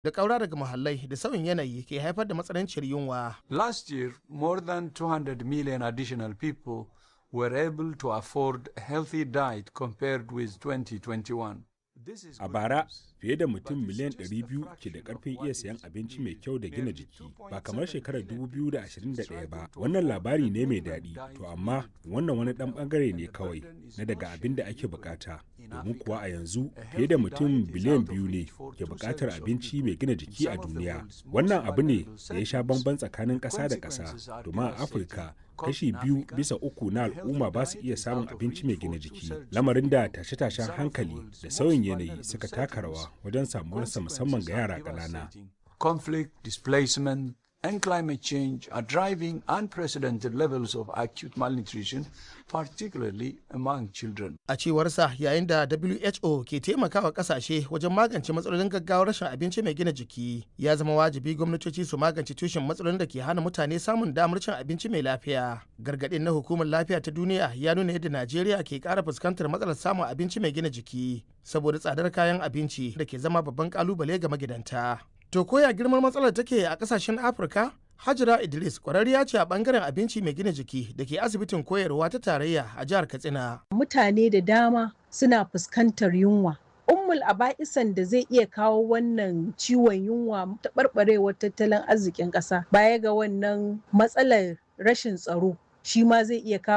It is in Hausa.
da ƙaura daga muhallai da sauyin yanayi ke haifar da matsananciyar yunwa. Last year, more than 200 million additional people were able to afford a healthy diet compared with 2021. A bara, fiye da mutum miliyan 200 ke da karfin iya sayan abinci mai kyau da gina jiki, ba kamar shekarar 2021 ba. Wannan labari ne mai daɗi, to amma wannan wani ɗan ɓangare ne kawai na daga abin da ake bukata. Domin kuwa a yanzu fiye da mutum biliyan biyu ne ke buƙatar abinci mai gina jiki a duniya. Wannan abu ne da ya sha bamban tsakanin ƙasa da ƙasa, domin a Afirka kashi biyu bisa uku na al'umma ba su iya samun abinci mai gina jiki lamarin da tashe-tashen hankali da sauyin yanayi suka taka rawa wajen samuwarsa musamman ga yara ƙanana. Conflict, displacement, and climate change are driving unprecedented levels of acute malnutrition, particularly among children. A cewarsa yayin da WHO ke taimakawa kasashe wajen magance matsalolin gaggawar rashin abinci mai gina jiki, ya zama wajibi gwamnatoci su magance tushen matsalolin da ke hana mutane samun damar cin abinci mai lafiya. Gargaɗin na hukumar lafiya ta duniya ya nuna yadda Najeriya ke ƙara fuskantar matsalar samun abinci mai gina jiki saboda tsadar kayan abinci da ke zama babban ƙalubale ga magidanta. To koya girman matsalar take a kasashen Afirka? Hajira Idris kwararriya ce a bangaren abinci mai gina jiki da ke asibitin koyarwa ta tarayya a jihar Katsina. Mutane da dama suna fuskantar yunwa. Ummul aba'isan da zai iya kawo wannan ciwon yunwa taɓarɓarewar tattalin arzikin ƙasa baya ga wannan matsalar rashin tsaro shi ma zai iya kawo